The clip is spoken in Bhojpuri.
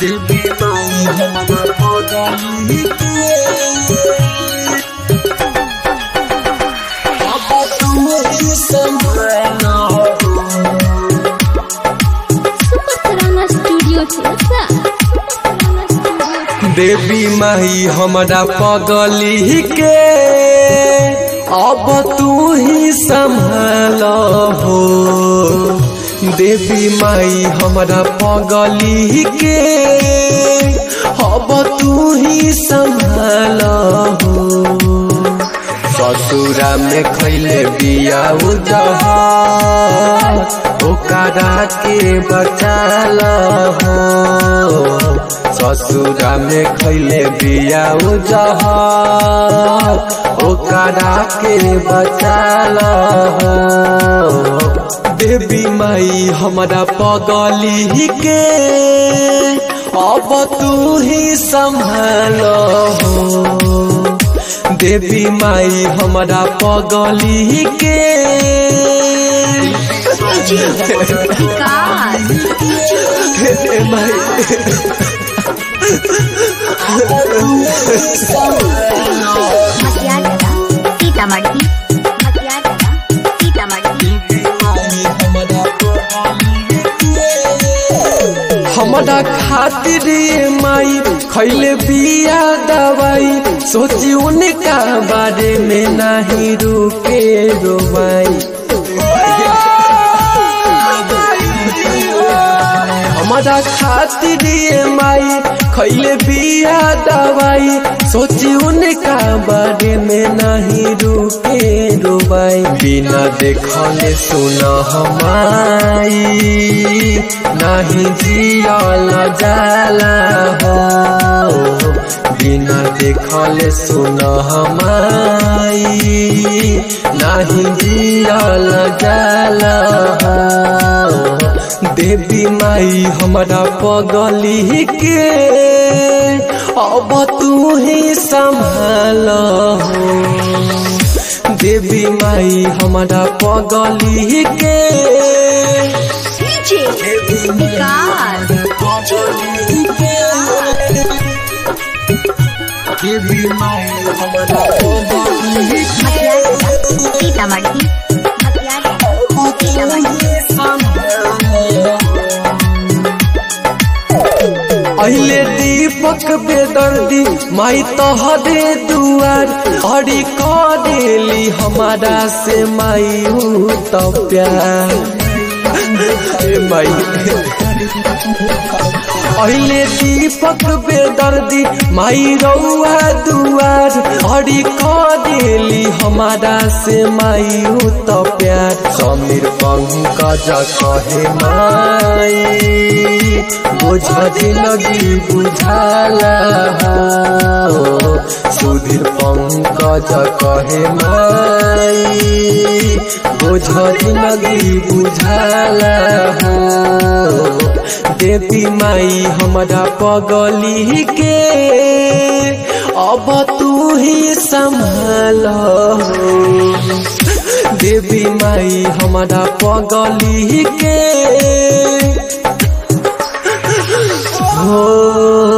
देवी माई हमारा पगली के अब तुम ही संभालना हो सुपत्राना स्टूडियो चिरसा सुपत्राना स्टूडियो देवी माई हमारा पगली के अब तू ही संभाल हो देवी माई हमारा पगली के अब तू ही संभाल हो ससुरा में खैले बिया उजहा ओकरा के बचाल हो ससुरा में खैले बिया उजहा ओकरा के बचाल हो देवी माई हमारा पगली के अब तू ही संभाल हो देवी माई हमारा पगली के हे माई मतियागला सीतामढ़ी मतियागला सीतामढ़ी हमारा खातिर ये माई खैले बिया दवाई सोची उनका बारे में नहीं रुके रोवाई हमारा खातिर ये माई खैले बिया दवाई सोची उनका बारे में नहीं रुके रोबाई बिना देखले सुन हमाई नहीं जियल जाला हो बिना देखले सुन हमाई नहीं जियल जाला हो देवी माई हमारा पगली के अब तू ही संभाल हो देवी माई हमारा पगली के देवी माई पगली के देवी माई हमारा पगली मतियागला सीतामढ़ी मतियागला सीतामढ़ी अहिले दीपक बेदर्दी माई तहरे दुआर हरी करेली हमारा से माई हूँ तो प्यार ए माई अहिले दीपक बेदर्दी माई रौआ दुआर हरी करेली हमारा से माई हूँ तो प्यार समीर पंकज कहे माई बोझ जिंदगी बुझाला हो सुधीर पंकज कहे माई बोझ जिंदगी बुझाला हो देवी माई हमारा पगली के अब तू ही संभाल हो देवी माई हमारा पगली के हो